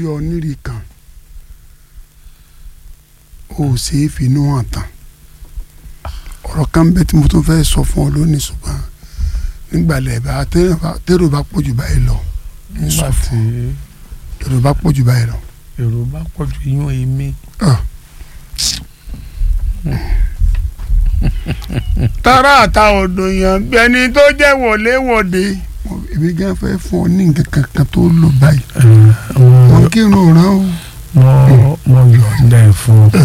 ọ nírì kan o ò ṣe é finú hàn tán ọ̀rọ̀ kan bẹ tí mo tún fẹ́ sọ fún ọ lónìí ṣùgbọ́n nígbàlẹ̀ bá tẹ́rù bá pọ̀ jù báyìí lọ ń sọ nígbà fún tí tẹ́rù bá pọ̀ jù báyìí lọ. èrò bá pọ̀ ju iyún èmi. tara àta odò yàn bí ẹni tó jẹ́ wọléwọ̀de. èmi gan fẹ́ fún ọ ní nǹkan kankan tó lò báyìí wọn kírun ràn ó. mo mo yọ̀ǹda ẹ̀ fún ọ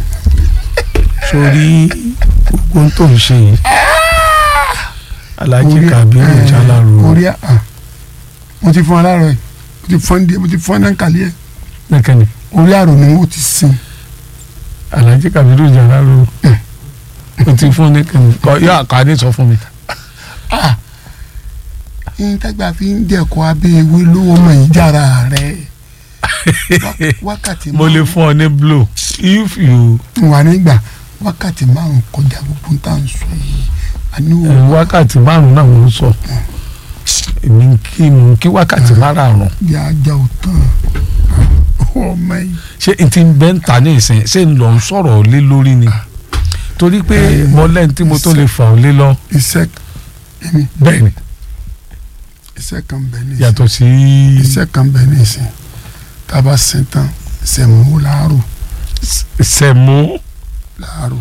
sórí gbogbo ohun tó ń ṣe yìí Alhaji Orí- Kabiru eh, Jalaro orí à mo ti fún aláàrọ yìí mo ti fún díẹ̀ mo ti fún ẹnankàlí ẹ nìkànnì orí àrò ni mo ti sin Alhaji Kabiru Jalaro o ti fún nìkànnì kọ yọ àkàdé sọ fún mi. yín tágbà fi ń jẹ̀kọ́ abẹ́ ewé lówó mọ̀ yín jára rẹ̀ Wá- wákàtí mo lè fún ọ ní blow if you wà nígbà wákàtí márùn kọjá gbogbo ń tà ń sọ yìí àní ẹ, o wákàtí márùn náà mo ń sọ èmi ń kí mo ń kí wákàtí márùn bí ajá ò tán ọmọ yìí ṣé n ti bẹ́ ń ta ní ìsìn ṣé n lọ ń sọ̀rọ̀ lé lórí ni torí pé Eh, mo lẹ́ni tí mo tó lè fà ọ́ lé lọ iṣẹ́ èmi bẹ́ẹ̀ ni iṣẹ́ kan bẹ̀ ní ìsìn yàtọ̀ sí iṣẹ́ kan bẹ̀ ní ìsìn tá a bá sin tán sẹ̀mú láàrò sẹ̀mú láàrò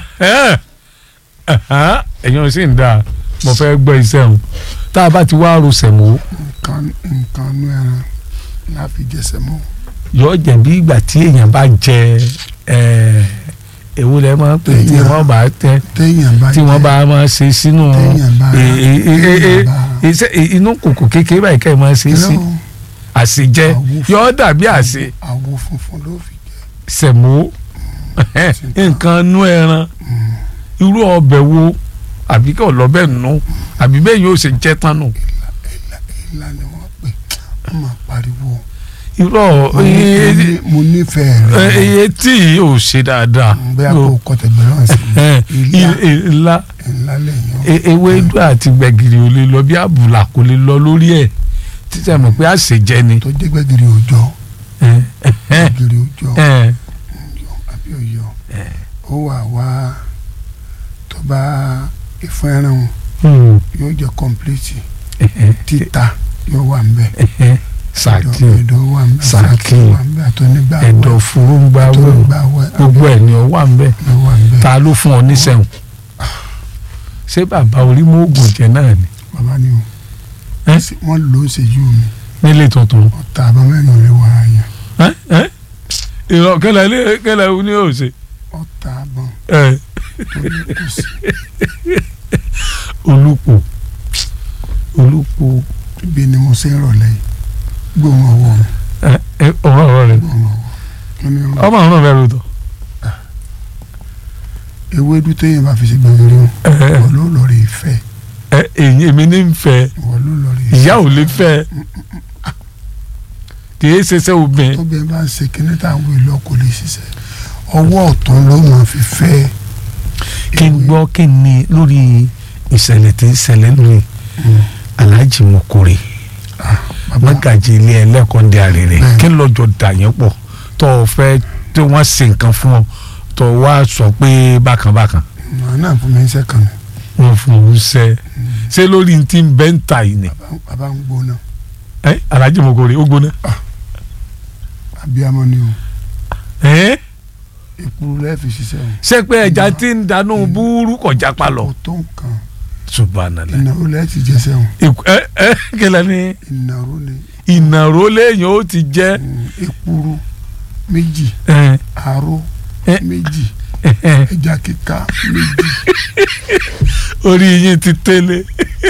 ẹ̀yin ò sì ń dà mo fẹ́ gbọ́ iṣẹ́ òun tá a bá ti wá ro sẹ̀mú nǹkan nǹkan nú ẹran láfi jẹ sẹ̀mú yọ jẹ́ bí ìgbà tí èèyàn bá jẹ ẹ̀ èwo lẹ máa ń pè tí Èèyàn. wọ́n bá tẹ téèyàn bá tí wọ́n jẹ- bá máa ṣe sínú téèyàn bá e- e- e- e- téèyàn bá iṣẹ́ inú kòkò kékeré báyìí ká ẹ máa ṣe sí Irọ́, àṣejẹ Àwo fún- yọ dàbí àṣe àwo funfun ló fi jẹ sẹ̀mó nǹkan nú ẹran irú ọbẹ̀ wo àbí kí ọlọ́bẹ̀ nù àbí bẹ́ẹ̀ yóò ṣe jẹ́ tán nù ìlà ni wọ́n pè wọ́n máa pariwo irọ́ mo ní- mo nífẹ̀ẹ́ rẹ̀ iye tí yìí ò ṣe dáadáa bẹ́ẹ̀ kó kọ́tẹ̀gbẹ̀rún sí Eh, ìlà i- ńlá ńlá lẹ́yìn e- ewédú àti gbẹ̀gìrì ò lè lọ bí àbùlà kò lè lọ lórí ẹ̀ títẹ̀ mọ̀ pé àṣejẹ ni. tó jẹ́ gbẹ̀gìrì òjò Eh, eh, gbẹ̀gìrì òjò eh, àbí òyò ó wà wá tó bá ìfún ẹran wọn hmm, yóò jẹ́ kọ́ńpìlìtì eh, eh, títa yóò wà ń bẹ̀ eh, sàkí ẹ̀dọ̀ wà ń bẹ̀ Sàkí. wà ń bẹ̀ àtọ́nígbà ẹ̀dọ̀ fúrú ń gbá wẹ̀ àtọ́nígbà wẹ̀ gbogbo ẹ̀ ni ọ wà ń bẹ̀ ló wà ń bẹ̀ ta ló fún ọ níṣẹ́hùn ṣé bàbá orímọ̀ oògùn jẹ náà ni bàbá ni o Eh? wọ́n lò ó ṣèjú mi nílé tuntun. ọ̀tá àbámẹ́rin rẹ̀ wà á yàn Eh, eh, ìrọ̀ kẹlẹ̀ ilé kẹlẹ̀ ní òsè. ọ̀tá àbọ̀n Eh, tó ní kò sí olùpò olùpò ibi ni mo ṣe ń rọ̀lẹ́ yìí gbóhùn ọwọ́ mi eh, eh, ọ̀rọ̀ ọ̀rọ̀ rẹ̀ gbóhùn ọwọ́ kí ni rọ ọmọ ọ̀rọ̀ rẹ̀ rò tọ̀. ewédú téèyàn bá fi ṣe gbẹ̀gìrì wọn Eh, ìwọ ló lọ rí ìfẹ́ eh, èyí èmi ní ń fẹ́ ìwọ ló lọ rí ìfẹ́ ìyá ò lè fẹ́ kì í ṣe sẹ́ obìnrin. tóbi bá ń ṣe kíní táwọn èlò kò lè ṣiṣẹ́ ọwọ́ ọ̀tún ló máa fi fẹ́ kí n gbọ́ kí n ní lórí ìṣẹ̀lẹ̀ tí ń ṣẹlẹ̀ lórí Alhaji Mokore bàbá mọ́gàjì ilé ẹlẹ́kọ̀ọ́dẹ àrèrè Bẹ́ẹ̀. kí lọ́jọ́ dà yẹn pọ̀ tó o fẹ́ tí wọ́n ṣe nǹkan fún ọ tó o wá sọ pé bákan bákan màá náà fún mi ń sẹ́kàn mi wọ́n fún un ṣe ṣé lórí n ti bẹ́ ń ta yìí ni bàbá- bàbá ń gbóná ẹ Alhaji Mokore ó gbóná abiyamọ ni o ẹ ìkúrú lẹ́ẹ̀ fi ṣiṣẹ́ o ṣé pé ẹja tí ń danú búrú kọjá pa lọ kò tó nǹkan subhanallah ìnáwó lẹ́ẹ̀ ti jẹsẹ̀ o Ìkú- ẹ ẹ kẹlẹ ni ìnáwó ni ìnàró léèyàn ó ti jẹ mm, ìkúrú méjì ẹ àró Eh. méjì ẹ ẹ ẹja kíká méjì orí yín ti tẹ́lẹ̀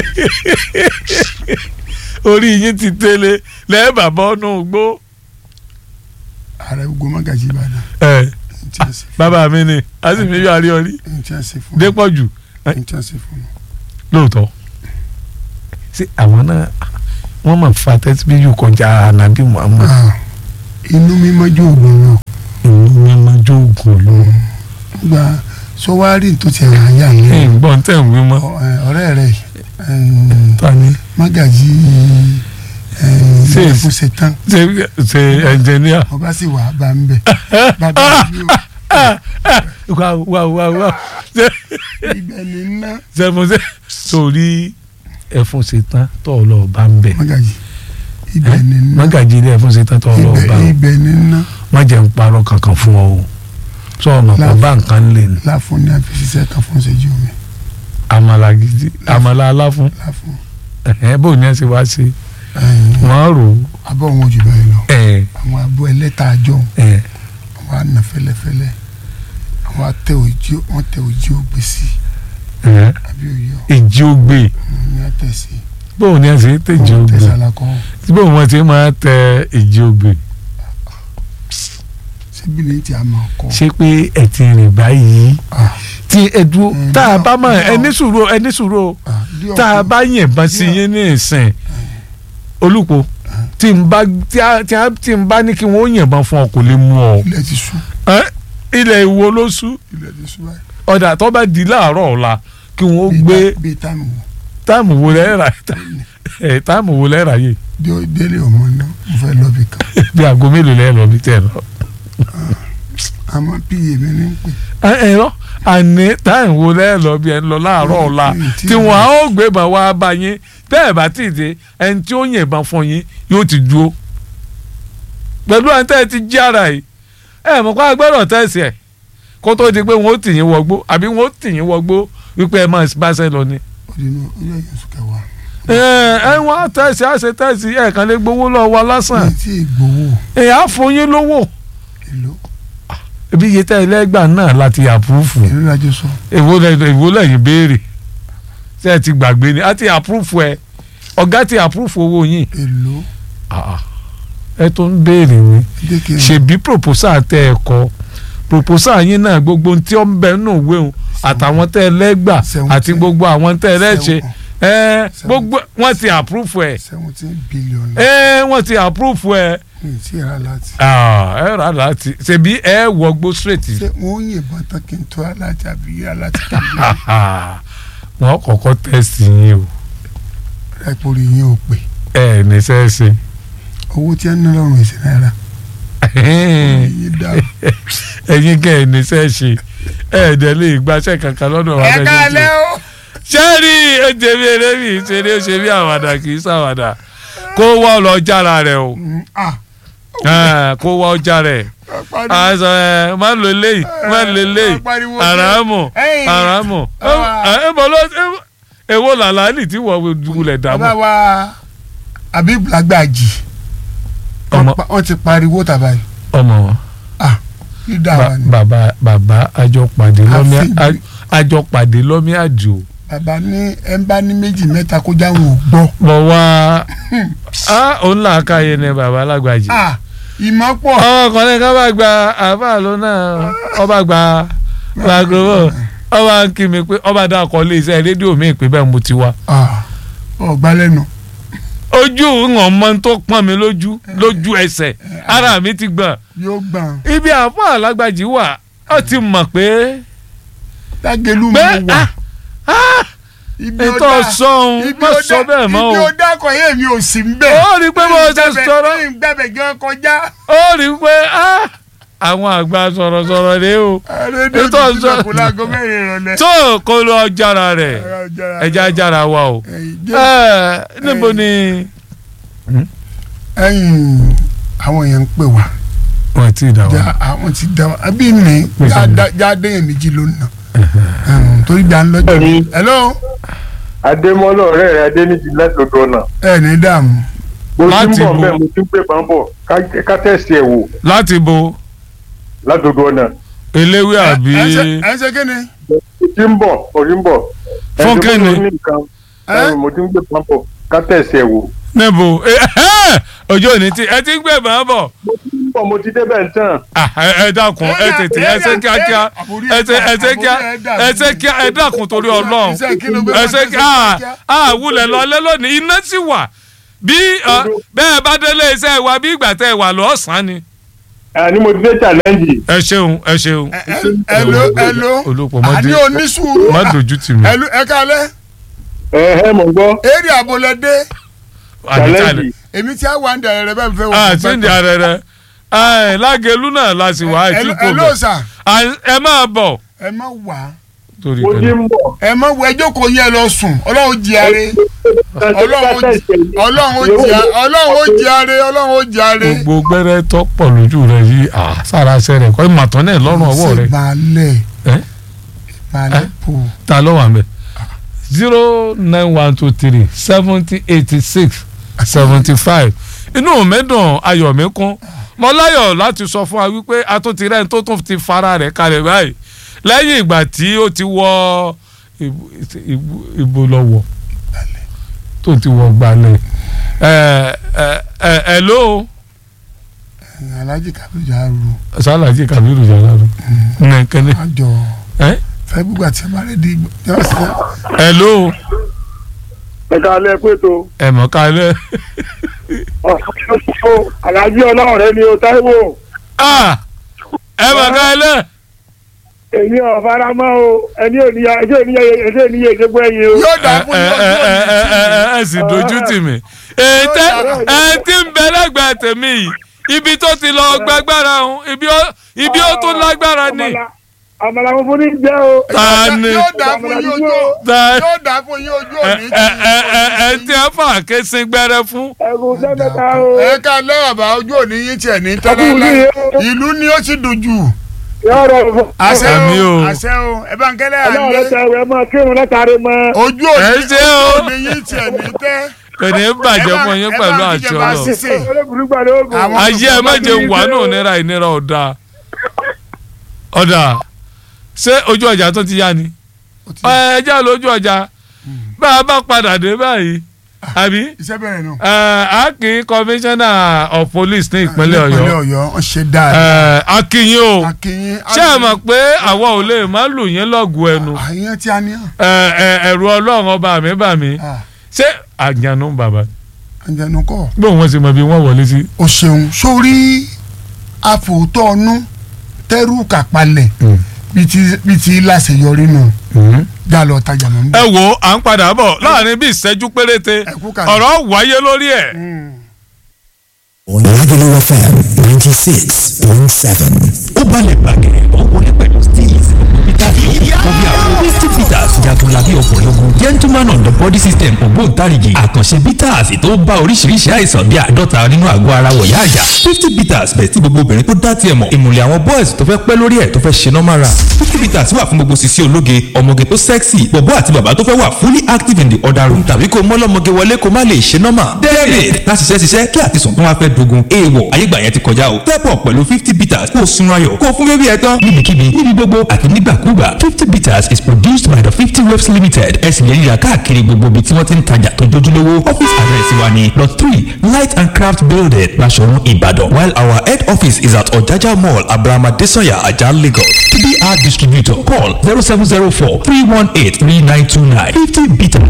orí yín ti tẹ́lẹ̀ lẹ́ẹ̀ bàbá ọ̀nà ògbó ààrẹ gbogbo mágàjì ìbàdàn ẹ ní tí a ṣe bàbá mi ni a sì fi yọ àríyànrí ní tí a ṣe fún dépọ̀ jù ní tí a ṣe fún un. lóòótọ́ ṣé àwọn náà wọ́n máa fa tẹ́síbíyù kọjá ànábì Muhammad Ah, inú mímọ́ jó oògùn lọ ìlú mímọ́ jóògùn ló gba sọwárì tó ti ràn yà ní ẹ̀ ń gbọ́n tẹ̀ ń wí mọ́ ọ̀rẹ́ rẹ̀ ta ni mágàjì Ṣé- ẹ fún ṣetán ṣe ṣe ẹnjìníà mo bá sì wà á bá ń bẹ̀ bàbá mi ò wá wá wá wá ṣe ibẹ̀ ní ná ṣe mo ṣe sórí ẹfun ṣetán tó ọ lọ bá ń bẹ mọ́gàjì ibẹ̀ ní ná mọ́gàjì ilé ẹfun ṣetán tó ọ lọ bá ibẹ̀ ọ ibẹ̀ ní ná má jẹ́ ń parọ́ kankan fún ọ o sọ ọmọ kan Láàfin. bá nǹkan lè ní láfún ní àfisíṣẹ́ kan fún ṣẹ́jú mi àmàlà gidi àmàlà aláfún láfún ẹ̀hẹ́n bò ní ẹ ṣe wá sí ẹ̀yìn wọ́n rò ó abọ́ wọn ò jù báyìí lọ ẹ̀ àwọn abọ́ ẹlẹ́ta àjọ ẹ̀ àwọn àna fẹ́lẹ́fẹ́lẹ́ àwọn atẹ òjì wọn tẹ òjì ògbé sí ẹ̀ àbí òyì ọ ìjì ògbè ní àtẹ̀sí bò ní ẹ ṣe tẹ̀jì ògbè tẹ̀sálakọ́ bò wọ́n ti máa tẹ ìjì ògbè síbi ní ti àmọ́ ọkọ ṣé pé ẹ ti rìn báyìí tí ẹ dúró Mm, tá a no, bá mọ no. ẹni sùúrù ẹni sùúrù tá a bá yìnbọn sí yín ní ìsìn olùpọ̀ tí n bá tí a tí a tí n bá ní kí wọ́n yìnbọn fún ọ kò lè mú ọ ilẹ̀ ti sú Ẹ́, ilẹ̀ ìwo ló sú ilẹ̀ ti sú báyìí ọ̀dà tó bá di láàárọ̀ ọ̀la kí wọ́n Bíi gbé tá- bíi táìmù wò táìmù wo lẹ́ẹ̀rà ẹ̀ táìmù wo lẹ́ẹ̀rà yìí Dé- délé ọmọ náà mo fẹ́ lọ bí kan bí aago mélòó lẹ́ẹ̀ lọ bí tẹ̀ lọ. àmọ́ pí èmi ní pè ẹ ẹ lọ àní táìmù wo lẹ́ẹ̀ lọ bí ẹ ń lọ láàárọ̀ ọ̀la Mm, tí- tí wọ́n á ó gbébọn wá bá yín bẹ́ẹ̀ bá tì í dé ẹni tí ó yìnbọn fún yín yóò ti dúró pẹ̀lú àǹtá ẹ ti jí ara yìí ẹ mọ̀ kó agbẹ́rọ̀ tẹ̀sí ẹ̀ kó tó di pé wọ́n ó tì yín wọgbó àbí wọ́n ó tì yín wọgbó wípé ẹ máa bá ṣe lọ ni. òdìnnú ilé ẹ̀yìn oṣù kẹwàá ẹ ẹ wọ́n á tẹ̀sí á ṣe tẹ̀sí ẹ̀ kàn lè gbowó lọ́wọ́ wa lásán ní tí ìgbowó ẹ̀ á fún yín lówó èlò ibi iye tẹ́ ẹlẹ́gbà náà láti àpúrúfù èlò lájọ sọ èwo lẹ- èwo lẹ́yìn béèrè ṣé ẹ ti gbàgbé ni a ti àpúrúfù ẹ ọ̀gá ti àpúrúfù owó yín èlò Ah, ẹ tó ń béèrè ni dé kí n ṣèbí proposal tẹ ẹ kọ proposal yín náà gbogbo ohun tí ó ń bẹ nínú ìwé òun àtàwọn tẹ ẹ lẹ́gbà Seventeen. àti gbogbo àwọn tẹ ẹ lẹ́ṣẹ̀ ẹ Seven. gbogbo wọ́n ti àpúrúfù ẹ seventeen billion ẹ wọ́n ti àpúrúfù ẹ ní tí ìrà láti Ah, ẹ rà láti ṣèbí ẹ wọgbó straight ṣé wọn ò yìnbọn tán kí n tó alájà bí alájà kí n wọ́n kọ́kọ́ tẹ̀sí yín o lè ẹ̀pọ̀rọ̀ yín ò pè ẹ ní sẹ́ẹ̀sì. owó tí wọn ń ná lọ́rùn èsì náírà yín dá ẹ̀yin kẹ́ ẹ̀ ní sẹ́ẹ̀sì ẹ̀ẹ́dẹ̀ lè gbaṣẹ́ kankan lọ́dọ̀ wa ẹ káalẹ́ o sẹ́ẹ̀rì ẹ̀jẹ̀ bí eré mi ṣeré ṣe bí àwàdà kì í ṣàwàdà kó wá ọ lọ jára rẹ o Mm, ah Ah, kó wá ọ jára rẹ pariwo. àìsàn ẹ má lo eléyìí má lo eléyìí pariwo àràmù Ẹ̀yin. àràmù Ah. ẹ bọ́ lọ ẹ- èwo làlálì tí wọ́n wulẹ̀ dààmú bàbá wa Habib Lagbaji ọmọ wọ́n ti pariwo tàbá yìí ọmọ wọn. lídà Ba- wa ni bàbá bàbá àjọpàdé lọ́mí Àfin- àjọpàdé lọ́mí àjò bàbá ní ẹ ń bá ní méjì mẹ́ta kó jáwọn ò gbọ́ bọ̀ wá á òun là ká yẹn ní bàbá alágbàjì. ah ìmọ̀ pọ̀ ọmọ kan ní ká bá gba àbá ló náà ọba gba gbàgbọ́ ọba ń kí mi pé ọba dá ọkọ lé iṣẹ́ rédíò mi pé bẹ́ẹ̀ mo ti wá. ah ọ̀gbá lẹ́nu ojú ìwọ̀n mọ́ tó pọ́n mi lójú lójú ẹsẹ̀ ara mi ti gbọ̀n yóò gbọ̀n ibi àbá alágbàjì wà ó ti mọ̀ pé lágẹ̀lú mi pé wà ah ah ibi ó ètò dá ọ̀sán ibi má ó sọ dá bẹ́ẹ̀ mọ́ ibi o ó dákọ̀ yé mi ò sí ń bẹ̀ ó rí i pé bó ṣe sọ̀rọ̀ gbàbẹ̀ gan kọjá ó rí i pé ah, àwọn àgbà sọ̀rọ̀sọ̀rọ̀ rèé o rédíò Ètò ti ọ̀sán- tilẹ̀kùn láago mẹ́rin ìrọ̀lẹ́ tó kó lọ jára rẹ̀ ẹja jára wa o ẹ níbo ni. ẹ̀yin àwọn èèyàn ń pè wá wọ́n ti dà já wá. àwọn ti dá wa àbí mi Pèsè mi. jáde yẹn méjì ló nà torí dá ń lọ́jọ́ Ẹ̀yin. hello adémọlá ọ̀rẹ́ rẹ̀ adéníjì látọ̀dọ̀ ọ̀nà ẹ ní dààmú mo ti Láti ń bọ̀ bo? mẹ́ mo ti ń pè bá ń bọ̀ ká- ká tẹ̀sí ẹ̀ wò láti bo látọ̀dọ̀ ọ̀nà eléwé àbí ẹ ṣe- ẹ ṣe kí ni mo ti ń bọ̀ mo ti ń bọ̀ Fún Ẹni tó kíni? ní nǹkan Ẹ́? ẹ̀yin mo ti ń pè bá ń bọ̀ ká tẹ̀sí ẹ̀ wò níbo ojú òní tí ẹ ti ń gbé bàá bọ̀ mo ti ń bọ̀ mo ti débẹ̀ ń tàn Ah, ẹ ẹ dákun ẹ tètè ẹ ṣe kíákíá ẹ ṣe ẹ ṣe kíá ẹ ṣe kíá ẹ dákun torí Ọlọ́run ẹ ṣe kíá ah wulẹ̀ lọlé lónìí iná sì wà bí ọ, bẹ́ẹ̀ bá délé iṣẹ́ wa bí ìgbà tẹ́ ẹ wà lọ́sàn-án ni. àní mo ti dé challenge ẹ ṣeun ẹ ṣeun hello hello olùpọ̀ má àní dé onísùúrù má dojú tì mí hello ẹ kálẹ́ ẹ ẹ mọ̀ ń gbọ́ èrè àbọ̀lẹ́dẹ́ àní challenge challenge èmi tí a wà ń dẹrẹ rẹ bẹ́ẹ̀ fẹ́ wọ. àti ìdí ààrẹ rẹ ẹ lágẹlú náà la sì wá àìtí kò ẹ bẹ ló sà ẹ máa bọ̀ ẹ má wà torí mo ti kẹ́lẹ́. ń bọ̀. ẹ má wọ ẹjọ́ kò yẹ lọ sùn ọlọ́run jí are ọlọ́run ó jí- ọlọ́run ó jí a- ọlọ́run ó jí are ọlọ́run ó jí are. gbogbo gbẹrẹ tó pọ̀ lójú rẹ yìí à sára ṣe rẹ kọ́ ìmọ̀tán náà lọ́rùn ọwọ́ rẹ ṣe balẹ̀ ẹ balẹ̀ bò ta ló wà mẹ́ zero nine one two three seventy eighty six seventy five inú mi dùn ayọ̀ mi kún mo láyọ̀ láti sọ fún wa wípé a tún ti rẹ́ni tó tún ti fara rẹ̀ kalẹ̀ báyìí lẹ́yìn ìgbà tí ó ti wọ ìbò- ìbò- ìbò lọ́wọ́ tó ti wọ gbalẹ̀ ẹ ẹ ẹ ẹ ló alájì kábíyà ru sálàjì kàbírù jàlá ló nìkẹ́ni àjọ ẹ fẹ́ gbogbo àti ẹ̀ bá rẹ̀ di ìgbà ẹ ló ẹ̀ka alẹ́ pé tó. ẹ mọ̀ kálẹ̀ ọ̀sán alájí ọlọ́run rẹ ni o táíwò ah ẹ mọ̀ kálẹ̀. èmi ò fara mọ́ o ẹni ò níyà ẹjọ́ ìníyà ẹjọ́ ìníyà ìṣègbè ẹ̀yìn o. yóò dà ẹ fún ẹ yóò ẹ tó ẹ ẹ ẹ ẹ sì dojú tì mí. ètè ẹ ti ń bẹ lẹ́gbẹ̀ẹ́ tèmi yìí ibi tó ti lọ gbàgbára ọ̀hún ibi ó ibi ó tún lágbára ni. àmàlà mo fún ní jẹ́ o. ta ni yóò dà fún yín ojú ta yóò dà fún yín ojú ẹ òní. ẹ ẹ ẹ ẹ tí ẹ fà ké sin gbẹrẹ fún. ẹ̀rù sẹ́mẹ̀ta o. ẹ ká lẹ́wọ̀n bá ojú òní yín tiẹ̀ ní Ọdún tẹ́lẹ̀ yìí o. ìlú ni ó sì dùn jù. yóò rọrùn fún. àṣẹ Àmì o o. àṣẹ o ẹ bá ń kẹ́lẹ́ ọlọ́run rẹ àlẹ́ tẹ ẹ máa kírun látàrí mọ́. ojú ẹ òní ṣe o. ojú òní yín tiẹ̀ ní tẹ́. kò ní bàjẹ́ Ẹ bá- fún yín ẹ pẹ̀lú bá àti kíjọba ọlọ. ṣiṣẹ́. olóògùn lóògùn. Àwọn- ayé ẹ má jẹun wà nù nira ìnira ọ̀dà ọ̀dà ṣé ojú ọjà tó ti yá ni ẹ jẹ́ lójú ọjà bá a bá padà dé báyìí àbí iṣẹ́ bẹ̀rẹ̀ nù. akin commissioner of police ní ìpínlẹ̀ ìpínlẹ̀ ọ̀yọ́ ọ̀yọ́ wọ́n ṣe dáadáa. akínyìn o akínyìn. ṣé ẹ mọ̀ pé àwa ò lè má lù yín lọ́gùn ẹnu àyàn tí a ní hàn. Ẹ, ẹ, ẹ̀rù ọlọ́run ọba mi bà mí Ah, ṣé àjànú bàbá àjẹnù kọ́. bí òun sì mọ bí wọ́n wọlé sí. o ṣeun sórí àfòótọ́ ọnú tẹ́rù kàpalẹ̀ bíi ti láṣeyọrí nù já lọ tajà mọ́ ẹ níbẹ̀. wo à ń padà bọ̀ láàrin bí ìṣẹ́jú péréte Ẹ kú kalẹ̀. ọ̀rọ̀ wáyé lórí ẹ̀. Oyinlagolo FM ninety six point seven. Ó balẹ̀ gbàgẹ̀ ó wọlé pẹ̀lú steez. Peter yìí kò bí àwọn Misty Peters jagunlabi ọkùnrin ogun gentleman on the body system ògbóǹtarìgì àkànṣe bitters tó bá oríṣiríṣi àìsàn bíi àádọ́ta nínú àgọ́ ara wọ̀yá àjà. Fifty Peters bẹ̀ tí gbogbo obìnrin tó dá tiẹ̀ mọ̀ ìmùlẹ̀ àwọn boys tó fẹ́ pẹ́ lórí ẹ̀ tó fẹ́ ṣe normal run. Fifty Peters wà fún gbogbo sisi ológe ọmọge tó sexy bọ̀bọ́ àti bàbá tó fẹ́ wà fully active in the other room tàbí kó mọ́lọ́mọge wọlé kó má lè ṣe normal. David láti ṣiṣẹ́ ṣiṣẹ́ kí àtisùn tó wá fẹ́ dogun èèwọ̀ ayégbà yẹn ti kọjá o. step up pẹ̀lú fifty bitters kó o sun ayọ̀ kó o fún bébí ẹ tán. níbikíbi níbi gbogbo àti nígbàkúgbà fifty bitters is produced by the fifty waves limited ẹ sì lè ríra káàkiri gbogbo ibi tí wọ́n ti ń tajà tó jójúlówó office address wa ni lot three light and craft building Basọ̀run Ìbàdàn while our head office is at Ọ̀jájá mall Abrahama Desanya Ajah Lagos to be our distributor call zero seven zero four three one eight three nine two nine fifty bitters